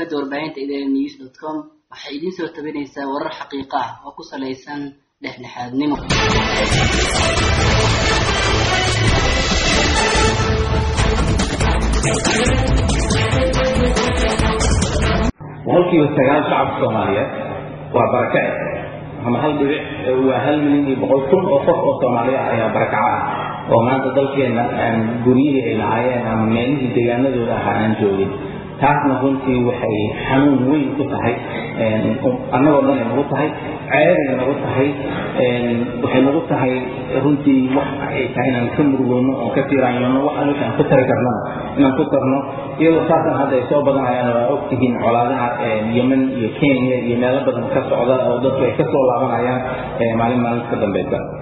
shabakada warbaahinta idn news dot com waxay idiin soo tabinaysaa warar xaqiiqo ah oo ku salaysan dhexdhexaadnimo boqolkiiba sagaal shacabka soomaaliyeed waa barakace ama hal dhibic waa hal milyan iyo boqol kun oo qof oo soomaaliya ah ayaa barakaca ah oo maanta dalkeenna aan guryihii ay lahaayeen ama meelihii deegaanadooda ahaa aan joogin taasna runtii waxay xanuun weyn ku tahay annagoo dhan ay nagu tahay ceebay nagu tahay waxay nagu tahay runtii wax ay tahay inaan ka murugoono oon ka tiiraanyono wax aan aan ku tari karnana inaan ku tarno iyadoo saasan hadda ay soo badanayaan waa ogtihiin colaadaha yemen iyo kenya iyo meelo badan ka socda oo dadku ay ka soo laabanayaan maalin maalinta ka dambeysa